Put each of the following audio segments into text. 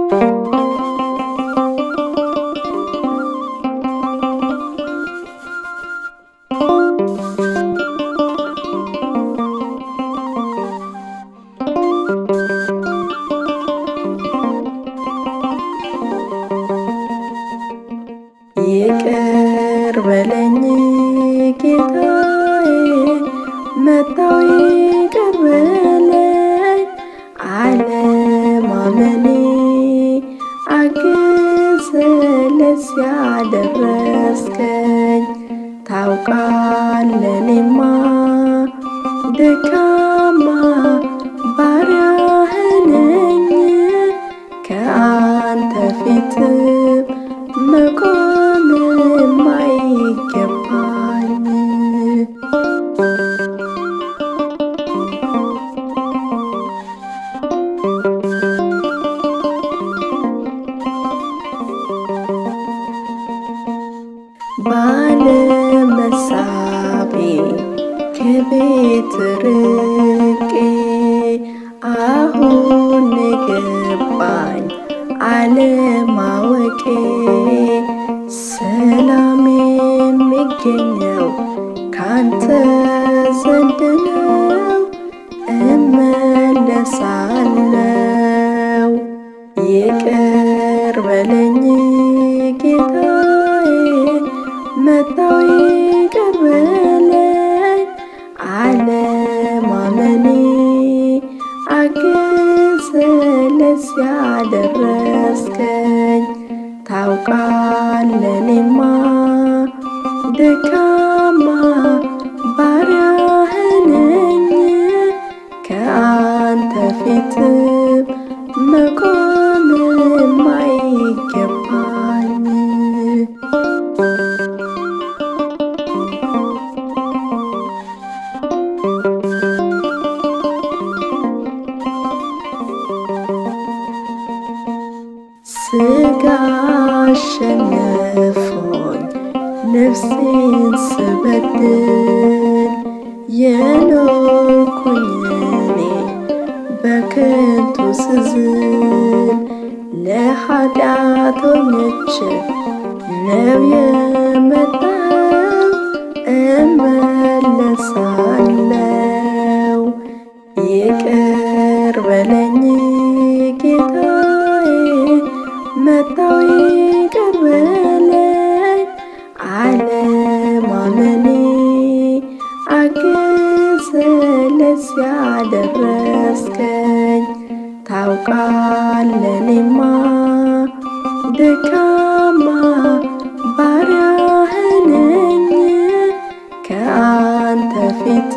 ይቅር በለኝ ጌታዬ መጣው ይቅር በለኝ አለማመኔ አግዝ ለዚያ ደረስከኝ ታውቃለህ እኔማ ደካማ ባሪያህ ነኝ ከአንተ ፊት መቆም የማይገባኝ ባለመሳቤ ከቤት ርቄ አሁን ገባኝ አለማወቄ ሰላም የሚገኘው ካንተ ዘንድ ነው። እመለሳለው ይቅር በለኝ ጌታዬ መጣው ይቅር በለኝ አለማመኔ አግዝ ለዚያ ደረስከኝ ታውቃለህ እኔማ ደካማ ባሪያህ ነኝ ከአንተ ፊት መቆም የማይገባኝ ስጋ አሸነፎኝ ነፍሴን ስበድል የኖርኩኝ እኔ በከንቱ ስዝል ለኃጢአተኞች ነው የመጣው እመለሳለው ይቅር በለኝ ጌታዬ መጣው ይቅር በለኝ አለማመኔ አግዝ ለዚያ ደረስከኝ ታውቃለህ እኔማ ደካማ ባሪያህ ነኝ ከአንተ ፊት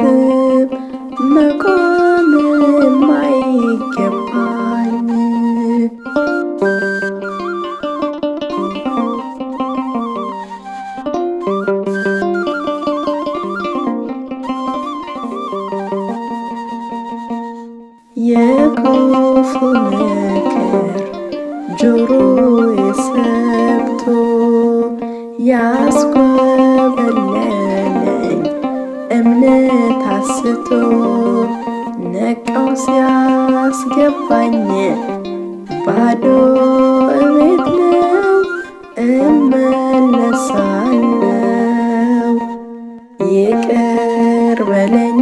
መቆም የማይገባኝ የክፉ ምክር ጆሮዬ ሰምቶ ያስኮበለለኝ እምነት አስቶ ነቃው ሲያስገባኝ ባዶ እቤት ነው እመለሳለው ይቅር በለኝ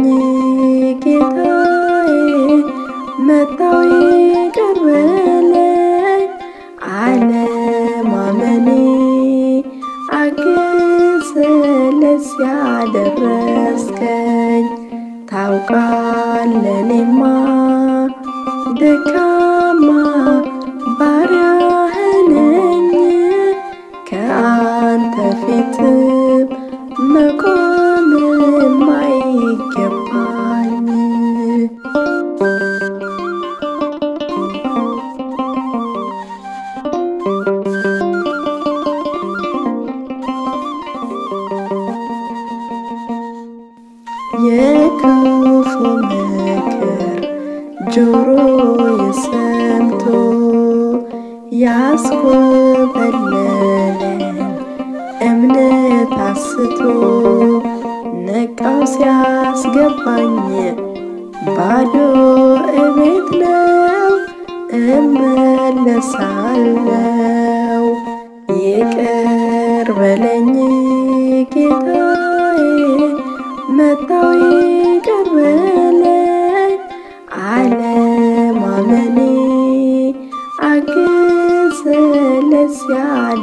ጌታዬ መጣው ይቅር በለኝ አለማመኔ አግዝ ለዚያ ደረስከኝ ታውቃለህ እኔማ ደካማ ባሪያህ ነኝ ከአንተ ፊት መቆም የማይገባኝ የክፉ ምክር ጆሮዬ ሰምቶ ያስኮበለለኝ እምነት አስቶ ነቃው ሲያስገባኝ ባዶ እቤት ነው እመለሳለው እመለሳለው። ይቅር በለኝ ጌታዬ መጣው ይቅር በለኝ አለማመኔ አግዝ ለዚያ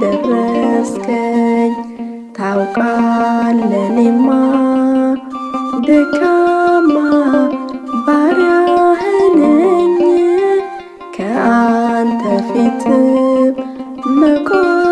ደረስከኝ ታውቃለህ እኔማ ደካማ ባሪያህ ነኝ ከአንተ ፊት መቆም